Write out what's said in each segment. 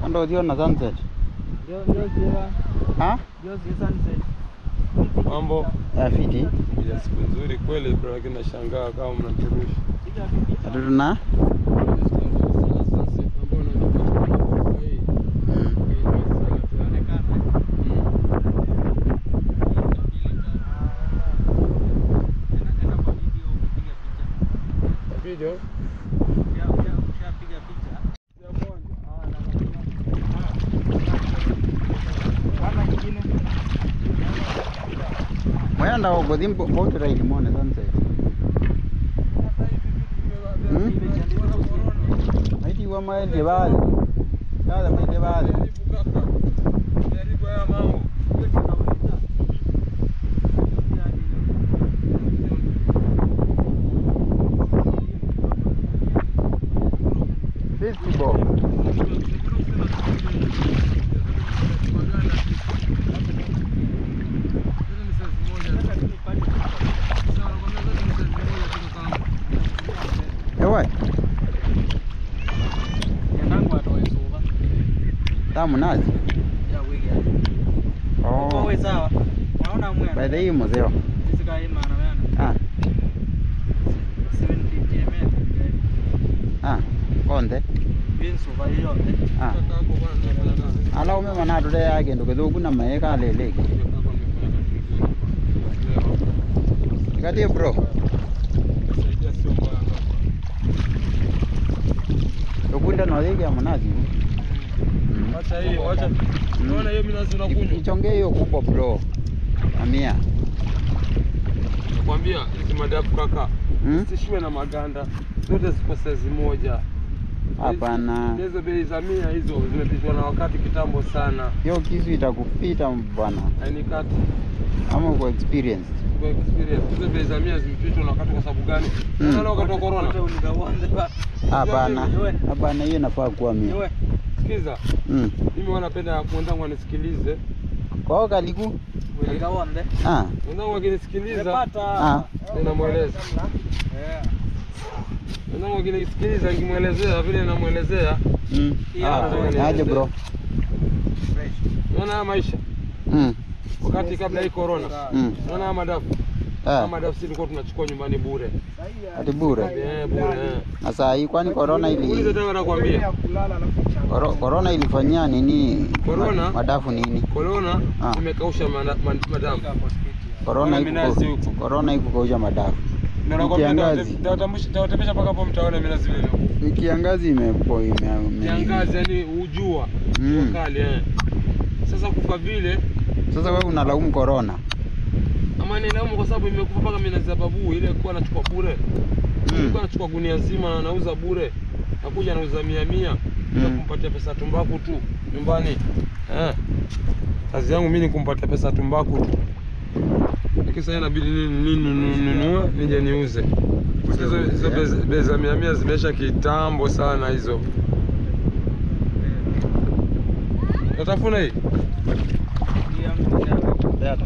ando ukiona sunset Ndio ndio ziwa. ha Ndio ziwa sunset. Mambo ya fiti ya siku nzuri kweli bro, lakini nashangaa kama mnaturusha. atutuna Video mwenda uguthi mbokiraili mone sunset Hmm? maitiwa maendie vale yale maendie vale fifty bob ewe tamu nazi oh by the way muzeo ah ah konde ah ala ume mana tude yake ndo kethuku na mae kaleleki ikatie bro ukunda nothika munazi Mm. Wacha hii, wacha. Unaona hiyo minazi unakunywa? ichonge hiyo kubwa bro amia Nakwambia hizi madafu kaka. Hmm? Zisishiwe na maganda. Zote ziko saizi moja. Hapana. Hizo bei za mia hizo zimepitwa na wakati kitambo sana. hiyo kisu itakupita bwana Hainikati. ama uko experienced Kwa experience. Hizo bei za mia zimepitwa na wakati kwa sababu gani? Mm. Unaona wakati wa corona. hapana hapana hiyo inafaa kuwa mia Sikiza. mm. Mimi wanapenda mwenzangu anisikilize. kwao kaliku ah. Mwenzangu akinisikiliza Ah. ninamweleza. Mwenzangu akinisikiliza nikimwelezea vile namwelezea, Mm. Yeah. Ah, aje bro unaona haya maisha mm. wakati kabla hii corona, Mm. unaona haya madafu Ah. haya madafu sisi tulikuwa tunachukua nyumbani bure ati bure eh, bure eh. na saa hii kwani corona Ulize ili tena nakwambia, Koro- corona ilifanyia nini Corona? ma- madafu nini corona Ah. imekausha mada- ma- madafu. corona Kuna minazi ikuko- huko. corona ikukausha madafu Ndio nakwambia kiangazi. tawatembesha mpaka hapo mtaona minazi vile. ni kiangazi imepo ime, ime, Kiangazi yani ujua Mm. jua kali eh. Sasa kufa vile sasa wewe unalaumu corona ama nilaumu kwa sababu imekufa mpaka minazi ya babu ile kuwa nachukua bure mm. Nilikuwa nachukua gunia zima na nauza bure, nakuja nauza mia mia na Mm. kumpatia pesa tumbaku tu nyumbani eh. Kazi yangu mimi ni kumpatia pesa tumbaku tu, lakini sasa inabidi nini nini ninunue nije niuze. Hizo hizo bei- bei za mia mia zimeisha kitambo sana hizo. Natafuna hii Beata.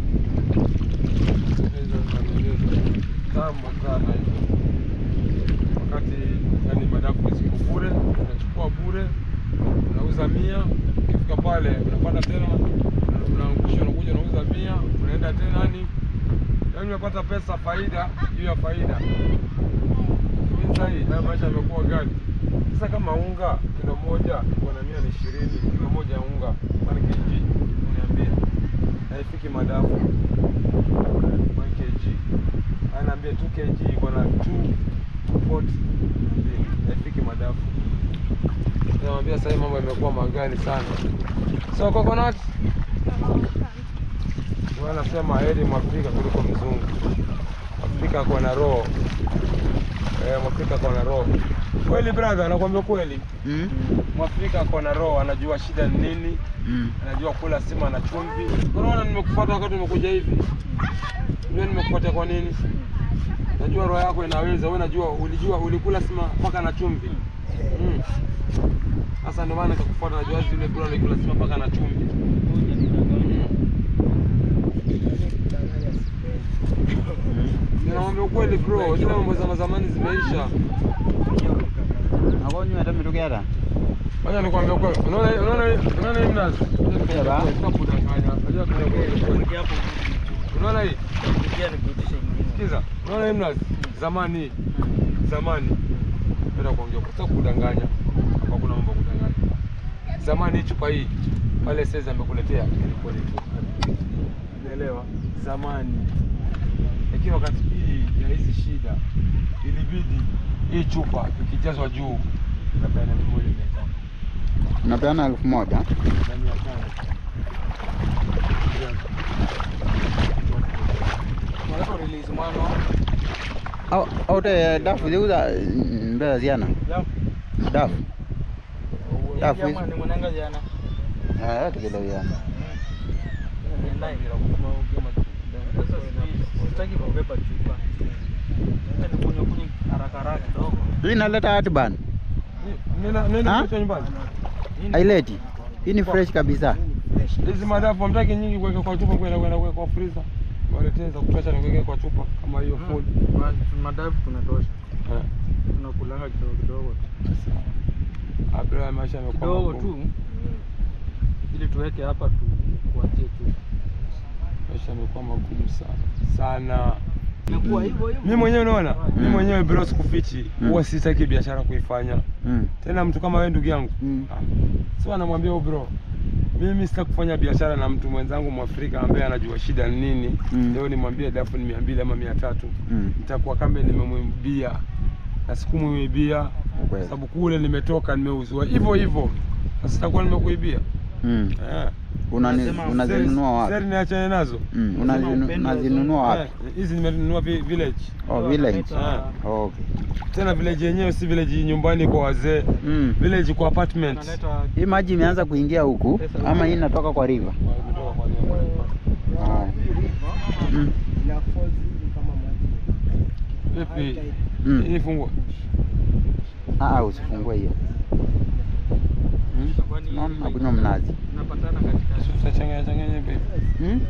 hizo za mia mia kitambo sana hizo, wakati yani madafu ziko bure, unachukua bure, unauza mia, ukifika pale unapata tena, unaangusha, unakuja unauza mia, unaenda tena, yani yani unapata pesa faida juu ya faida. Lakini Sasa hii haya maisha yamekuwa gani? Sasa kama unga kilo moja bwana mia ni ishirini, kilo moja ya unga kwani kg uniambia haifiki madafu 1 kg anaambia 2 kg iko na 2 240 Niambie, haifiki madafu namwambia sasa hii mambo yamekuwa magani sana so coconut Huwa anasema heri mwafrika kuliko mzungu Afrika ako na roho eh, mwafrika ako na roho kweli brother nakwambia kweli Mm. mwafrika ako na roho anajua shida ni nini Mm. anajua kula sima na chumvi. Unaona nimekufuata wakati umekuja hivi. Unajua nimekufuata kwa nini? Najua roho yako inaweza. Wewe najua ulijua ulikula sima mpaka na chumvi. Mm. Sasa ndio maana nikakufuata najua zile kula ulikula sima mpaka na chumvi. Mm. Ninamwambia ukweli bro, zile mambo za zamani zimeisha. Nakonywa hata mitukera Wacha nikwambie kweli. Unaona unaona unaona hii mnazi? Sema. Kudanganya. Unajua kuna kweli. Kuja hapo Unaona hii? kuja nikuitisha ingine. Sikiza. Unaona hii mnazi? Zamani hii. Zamani. Napenda kuongea kwa sababu kudanganya. Hapa kuna mambo ya kudanganya. Zamani hii chupa hii pale sasa amekuletea ilikuwa ni chupa. Unaelewa? Zamani. Lakini wakati hii ya hizi shida ilibidi hii chupa ikijazwa juu napeana elfu moja mia tano. Unapeana elfu moja na mia tano. Mwanzo release mwana. au au te dafu ziuza mm, mbele ziana Leo. dafu Dafu hizi. Jamaa ni mwananga jana. ah yote kile ziana Sasa sijui, sitaki kubeba chupa. Nataka nikunywe kunywe haraka haraka kidogo. hii inaleta hati bana Nenda nenda Ha? kuacha nyumbani. haileti hii ni fresh kabisa Hizi madafu hamtaki nyingi kuweka kwa chupa kwenda kwenda kuweka kwa freezer. Waletee za kutosha na kuweka kwa chupa kama hiyo full. Madafu tunatosha. Eh. Tunakulanga kidogo kidogo tu. Abra maisha yamekuwa Kidogo magumu. tu. Ili tuweke hapa tu kuachie tu. Maisha yamekuwa magumu sana. Sana. Imekuwa hivyo hivyo. Mimi mwenyewe unaona? Mimi Mm. mwenyewe bro sikufichi. Mm. Huwa sitaki biashara kuifanya. mm. Tena mtu kama wewe ndugu yangu. Mm. Ah. So anamwambia huyo bro, mimi sitaki kufanya biashara na mtu mwenzangu Mwafrika ambaye anajua shida ni nini. Mm. Leo nimwambie dafu ni mia mbili ama mia tatu Mm. nitakuwa kama nimemwibia na sikumwibia Ukweli. sababu kule nimetoka nimeuzwa hivyo hivyo, sasa sitakuwa nimekuibia Mm. eh. Unani- Unasema unazinunua Sasa wapi niachane nazo Mm, Unasema unazinu- upendo unazinunua Eh, wapi hizi nimenunua vi- village oh village Wanaleta- okay tena village yenyewe si village nyumbani kwa wazee mm. village kwa apartment Wanaleta hii maji imeanza kuingia huku Pesa ama hii inatoka kwa river Kutoka kwa nyumba. oh. mm. vipi Mm. hii fungua Ah, usifungue hiyo mm. Kwani- Naona nakunywa mnazi Tunapatana katikati. tutachanganya changanya hivi mm?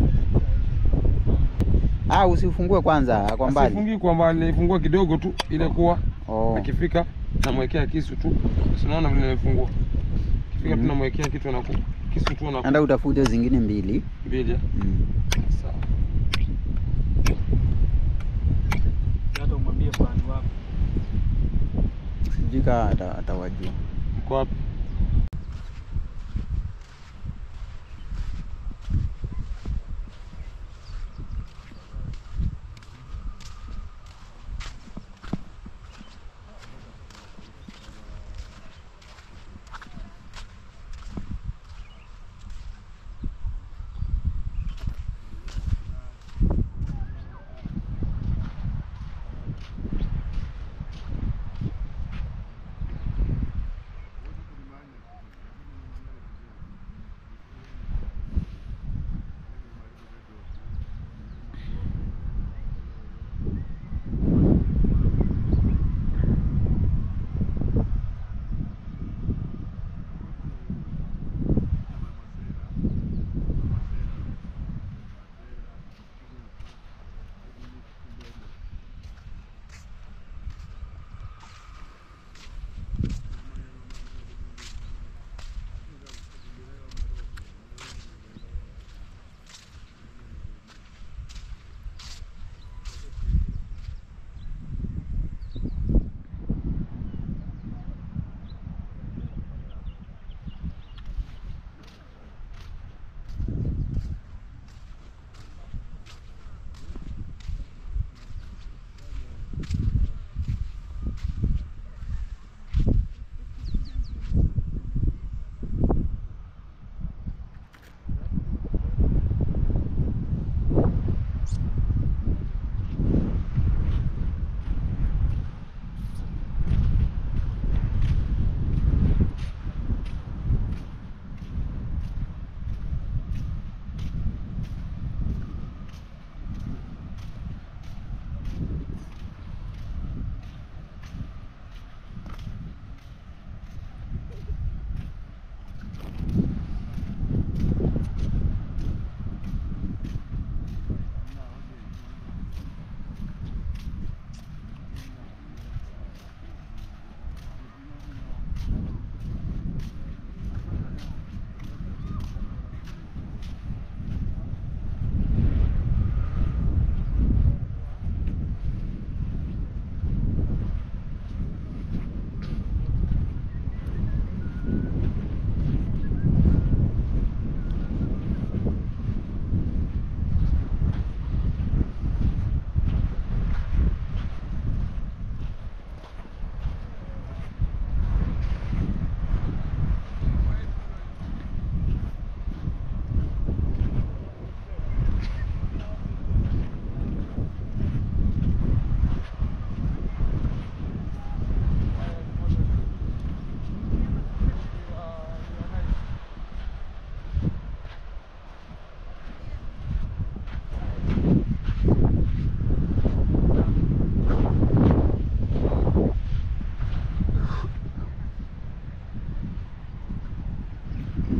ah, usifungue kwanza kwa mbali Sifungi kwa mbali ifungua kidogo tu ile kuwa oh. akifika namwekea kisu tu sinaona vile nimefungua akifika tu Mhm. namwekea kitu na kisu tu na enda utafute zingine mbili mbili mm. sawa Hata umwambie fulani wako. sijui kaa ata- atawajua mko wapi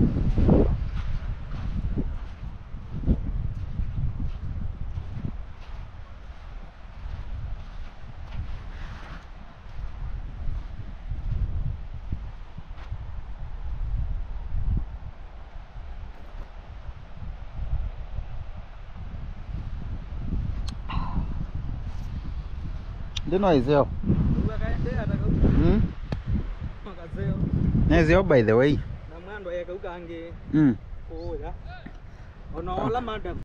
ndino izeo mm? Makazeo. nezeo by the way Na mwando yakaukange mm. kuya. Ona ola mada